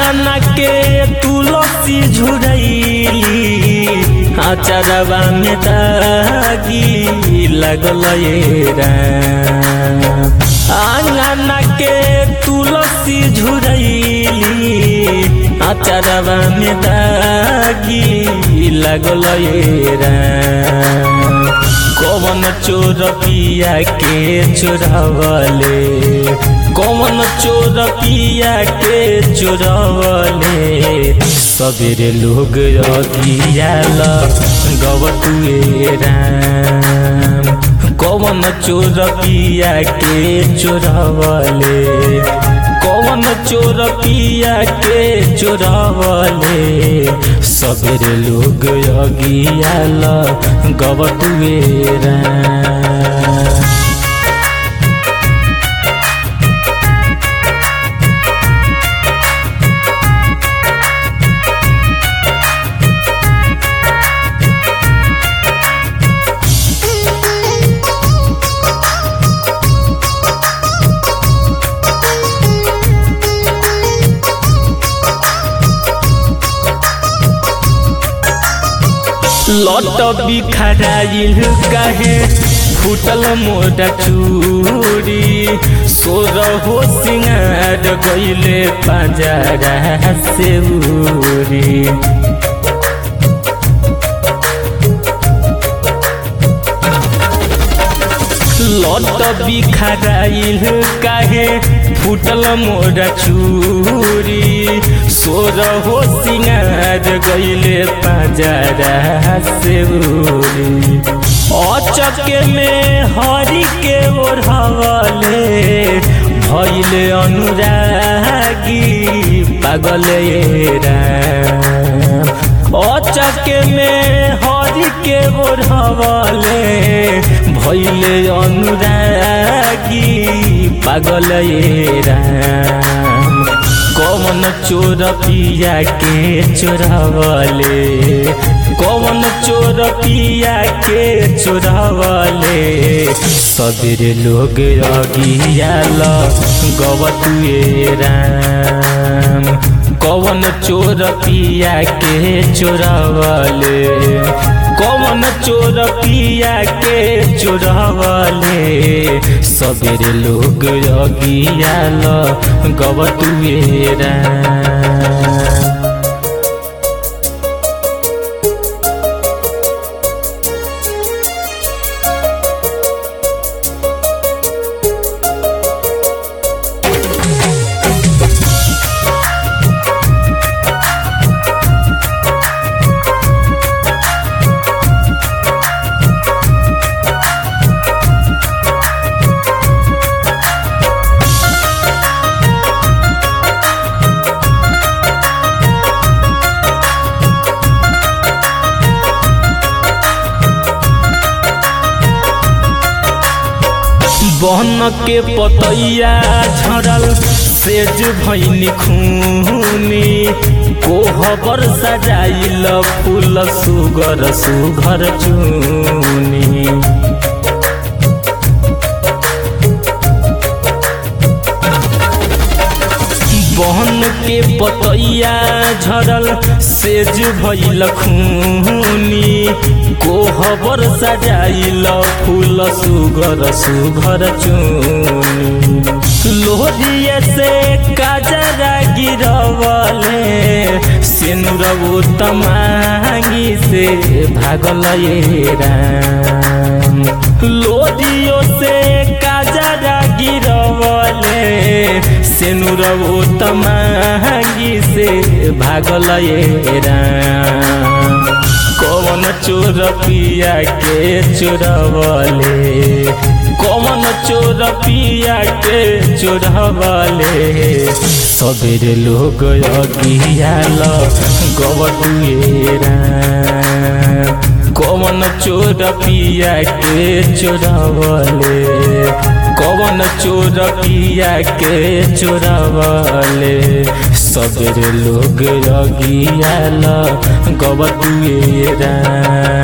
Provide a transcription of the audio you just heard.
आंगना के तुलसी झुरैली आचरवा में दागी लगल ये राम आंगना के तुलसी झुरैली आचरवा में दागी लगल ये राम कौन चोर पिया के चोरावले कौन चोर पिया के चोरावले सबेरे लोग अगियाल गवतुए राम कौन चोर पिया के चोरावले कौन चोर पिया के चोरावले सबेरे लोग अगियाल गवतुए राम लट बिखराइल काहे फुटल मोटा चूड़ी सोर हो सिंगार गईले पाजरा से उड़ी लट बिखराइल काहे फुटल मोरा चूरी सोर हो सिंगार गईले पाजरा से उड़ी अचके में हरि के ओढ़वले भैले अनुरागी पागल ये राम अचके में हरि के ओढ़वले भैले अनुरागी पागल ये राम कौन चोर पिया के चोरावले कौन चोर पिया के चोरावले सबेरे लोग अगियाल गवतुए राम कौन चोर पिया के चोरावले कौन चोर पिया के चोरावले सबेरे लोग अगियाल गवतुए राम बहन के पतैया झरल सेज भैनी खूनी कोहबर सजाइल फूल सुगर सुघर चूनी बहन के पतैया झरल सेज भैल खूनी कोहबर सजाइल फूल सुगर सुघर चूनी लोहरिए से काजरा गिरवले सिनुरबू तमांगी से भागल ये राम लोदियो से काजरा गिरवले सिनुरबू तमांगी से भागल ये राम कौन चोर पिया के चोरवले कौन चोर पिया के चोरवले सबेरे लोग अगियाल गवतुए राम कौन चोर पिया के चोरवले कौन चोर पिया के चोरवले सबेरे लोग अगियाल गवतुए राम